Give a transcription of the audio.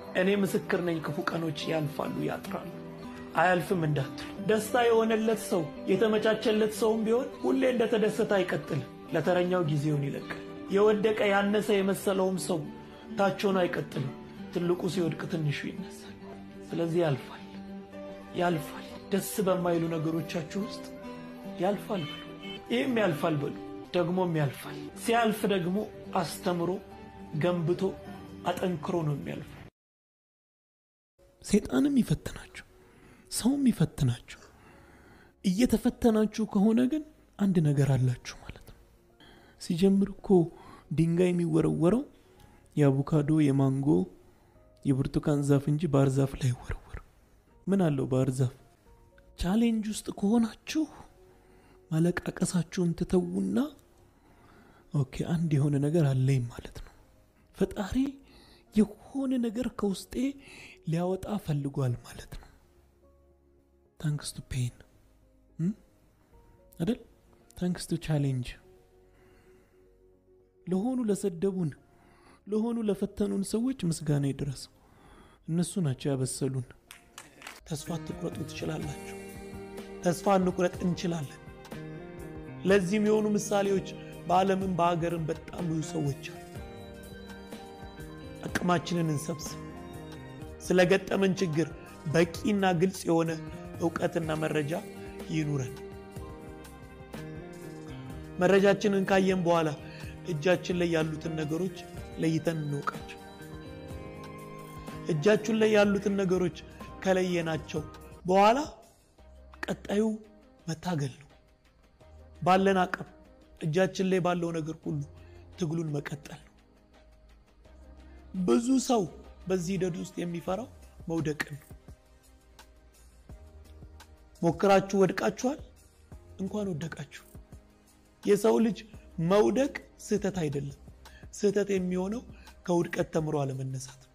እኔ ምስክር ነኝ። ክፉ ቀኖች ያልፋሉ፣ ያጥራሉ። አያልፍም እንዳትሉ። ደስታ የሆነለት ሰው የተመቻቸለት ሰውም ቢሆን ሁሌ እንደተደሰተ አይቀጥልም። ለተረኛው ጊዜውን ይለቃል። የወደቀ ያነሰ የመሰለውም ሰው ታች ሆኖ አይቀጥልም። ትልቁ ሲወድቅ ትንሹ ይነሳል። ስለዚህ ያልፋል፣ ያልፋል። ደስ በማይሉ ነገሮቻችሁ ውስጥ ያልፋል በሉ። ይህም ያልፋል በሉ። ደግሞም ያልፋል። ሲያልፍ ደግሞ አስተምሮ ገንብቶ አጠንክሮ ነው የሚያልፈው። ሰይጣንም ይፈትናችሁ፣ ሰውም ይፈትናችሁ። እየተፈተናችሁ ከሆነ ግን አንድ ነገር አላችሁ ማለት ነው። ሲጀምር እኮ ድንጋይ የሚወረወረው የአቮካዶ፣ የማንጎ፣ የብርቱካን ዛፍ እንጂ ባህር ዛፍ ላይ ወረወር ምን አለው ባህር ዛፍ? ቻሌንጅ ውስጥ ከሆናችሁ ማለቃቀሳችሁን ትተዉና ኦኬ አንድ የሆነ ነገር አለኝ ማለት ነው። ፈጣሪ የሆነ ነገር ከውስጤ ሊያወጣ ፈልጓል ማለት ነው። ታንክስ ቱ ፔን አይደል? ታንክስ ቱ ቻሌንጅ። ለሆኑ ለሰደቡን፣ ለሆኑ ለፈተኑን ሰዎች ምስጋና ይድረስ። እነሱ ናቸው ያበሰሉን። ተስፋ አትቁረጡ ትችላላችሁ። ተስፋ እንቁረጥ እንችላለን። ለዚህም የሆኑ ምሳሌዎች በዓለምም በሀገርም በጣም ብዙ ሰዎች አሉ። አቅማችንን እንሰብስብ። ስለገጠመን ችግር በቂና ግልጽ የሆነ እውቀትና መረጃ ይኑረን። መረጃችንን ካየን በኋላ እጃችን ላይ ያሉትን ነገሮች ለይተን እንወቃቸው። እጃችን ላይ ያሉትን ነገሮች ከለየናቸው በኋላ ቀጣዩ መታገል ነው። ባለን አቅም እጃችን ላይ ባለው ነገር ሁሉ ትግሉን መቀጠል ነው። ብዙ ሰው በዚህ ሂደት ውስጥ የሚፈራው መውደቅን ነው። ሞክራችሁ ወድቃችኋል? እንኳን ወደቃችሁ። የሰው ልጅ መውደቅ ስህተት አይደለም። ስህተት የሚሆነው ከውድቀት ተምሮ አለመነሳት